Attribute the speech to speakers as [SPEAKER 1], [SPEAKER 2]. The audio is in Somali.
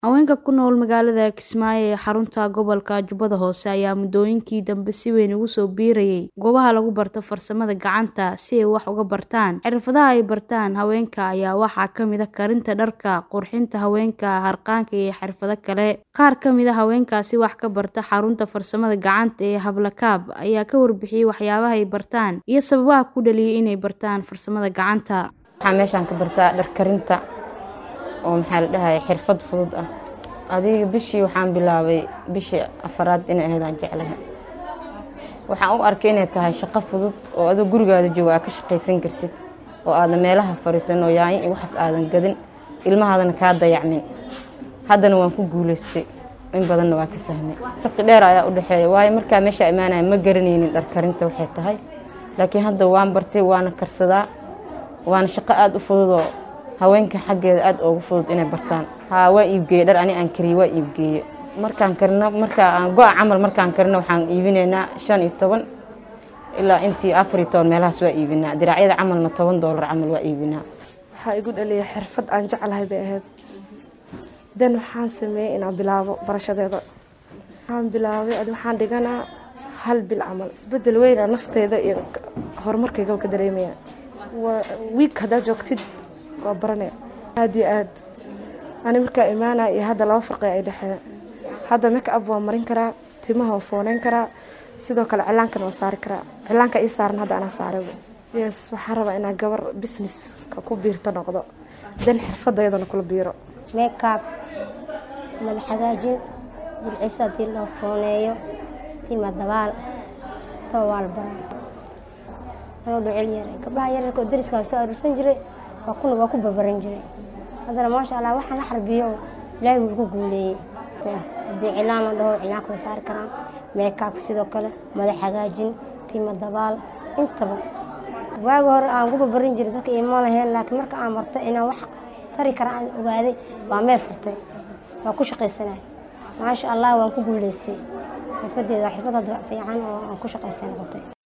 [SPEAKER 1] Haweenka ku nool magaalada Kismaayo ee xarunta gobolka Jubbada Hoose ayaa muddooyinkii dambe si weyn ugu soo biirayay goobaha lagu barto farsamada gacanta si ay wax uga bartaan. Xirfadaha ay bartaan haweenka ayaa waxaa ka mid ah karinta dharka, qurxinta haweenka, harqaanka iyo xirfado kale. Qaar ka mid ah haweenkaasi wax ka barta xarunta farsamada gacanta ee Hablakaab ayaa ka warbixiyay waxyaabaha ay bartaan iyo sababaha ku dhaliyay inay bartaan farsamada gacanta.
[SPEAKER 2] Waxaan meeshaan ka bartaa dhar karinta oo maxaa la dhahaye xirfad fudud ah adiga bishii waxaan bilaabay bishii afaraad inay ahayd aan jeclahay waxaan u arkay inay tahay shaqo fudud oo adoo gurigaada jooga aad ka shaqaysan kartid oo aadan meelaha fadhiisan oo yaanyo iyo waxaas aadan gadin ilmahaadana kaa dayacmin haddana waan ku guulaystay in badanna waa ka fahmay farqi dheer ayaa u dhexeeya waayo markaa meesha imaanaya ma garanaynin dhar karinta waxay tahay laakiin hadda waan bartay waana karsadaa waana shaqo aada u fudud oo haweenka xaggeeda aada ugu fudud inay bartaan haa waa iibgeeye dhar ani aan kariye waa iibgeeye markaan karino markaa aan go-a camal markaan karino waxaan iibinaynaa shan iyo toban ilaa intii afar iyo toban meelahaas waa iibinaa diraacyada camalna toban doolar camal waa iibinaa
[SPEAKER 3] waxaa igu dhaliyay xirfad aan jeclahay bay ahayd dan waxaan sameeyey inaan bilaabo barashadeeda waxaan bilaabay adi waxaan dhiganaa hal bil camal isbedel weyna nafteyda iyo horumarkayga ka dareemaya wiig haddaa joogtid waa baranaya aada iyo aad ani markaa imaanaya iyo hadda laba farqi ay dhexeeya hadda make up waa marin karaa timaha waa fooneyn karaa sidoo kale cilaankana waa saari karaa cilaanka ii saaran hadda anaa saarayba yes waxaan rabaa inaa gabar businesska ku biirto noqdo dan xirfadayadana kula biiro
[SPEAKER 4] makeup madax hagaajin burciso haddii loo fooneeyo tima dabaal taba waa la baraa anoo dhocel yaray gabdhaha yararka oo dariskaa soo aruursan jiray waa kuna waa ku babaran jiray haddana maasha allah waxaan la xarbiyo oo ilaahay wuu ku guuleeyey haddii cilaan la dhaho cilaanka way saari karaan makeup sidoo kale madax hagaajin tima dabaal intaba waagi hore aan ku babaran jiray dadka iima laheen laakiin marka aan bartay inaan wax tari kara aan ogaaday waa meel furtay waa ku shaqaysanay maasha allah waan ku guuleystay xirfadeeda waa xirfad hadda fiican oo aan ku shaqaystay noqotay